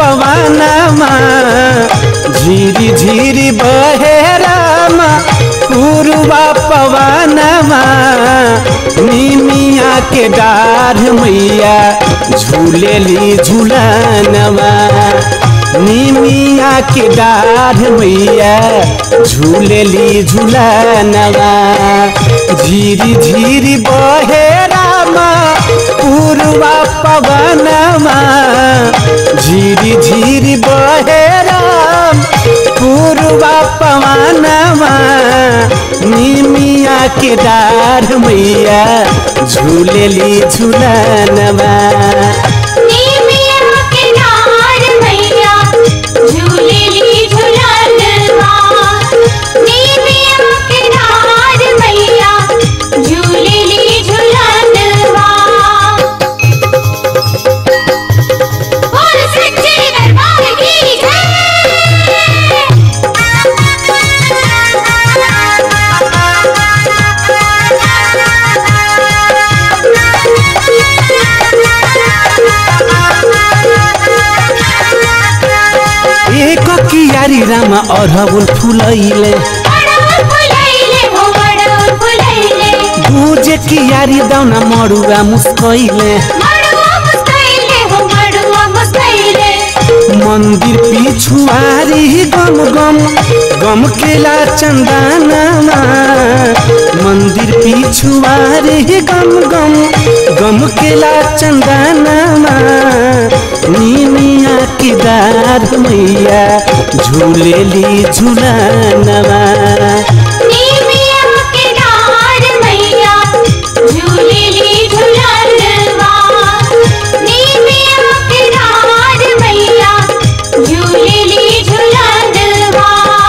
पवनमा झिरी झिरी बहे रामा पूर्वा पवनमा निमिया के डार मैया झूलेली झूलनवा निमिया के डार मैया झूलेली झूलनवा झिरी झिरी बहे रामा पूर्वा पवनमा झिरी झिरी बहे राम पूर्वा पवनमा निमिया के डार मैया झूलेली झूलनवा नीमिया के डार मैया झूलेली झूलनवा नीमिया के डार मैया झूलेली झूलनवा बोल सच्चे दरबार की एक कियारी रामा अरहुल फुलैले बड़ा फुलैले हो बड़ा फुलैले दूजे कियारी दाउना मरुआ मुस्कैले मड़ुआ मुस्कैले हो मड़ुआ मुस्कैले मंदिर पिछुआरी गम गम गम केला चंदनमा मंदिर पिछुआरी गम गम गम केला चंदनमा नीमिया की दार मैया झूलेली झूलनवा नीमिया के डार मैया झूलेली झूलनवा नीमिया के डार मैया झूलेली झूलनवा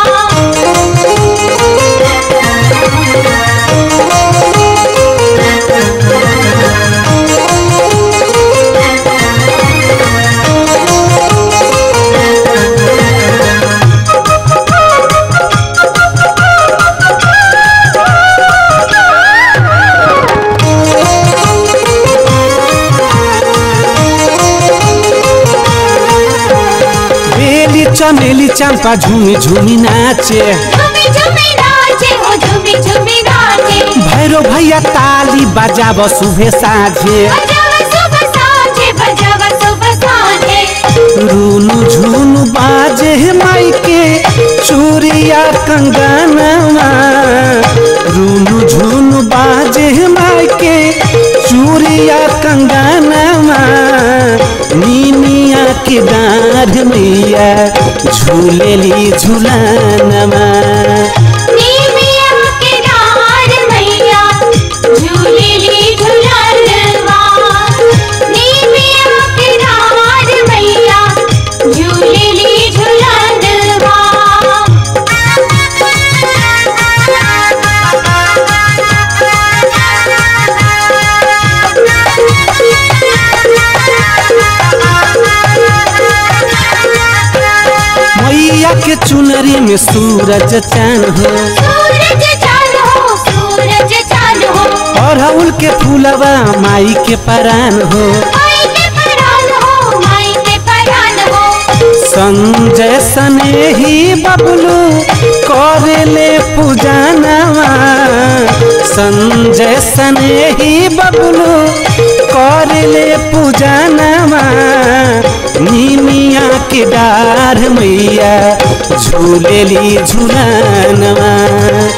बेली चमेली चंपा झूमी झूमी नाचे झूमी झूमी नाचे हो झूमी झूमी नाचे भैरो भैया ताली बजाब सुबह साझे बजावा सुबह साँझे बजावा सुबह साँझे रूनु झुनु बाजे माई के चूरिया कंगनवा रूनु झुनु बाजे माई के चूरिया कंगनवा नीमिया के डार मैया झूलेली झूलनवा नीमिया के डार मैया झूलेली झूलनवा नीमिया के डार मैया झूलेली झूलनवा मैया के चुनरी में सूरज चान हो सूरज चांद हो सूरज चांद हो अड़हुल के फूलवा माई के परान हो माई के परान हो माई के परान हो संजय सने ही बबलू करेले पूजनवा संजय सने ही बबलू करेले पूजनवा निमिया के डार मैया झूलेली झूलनवा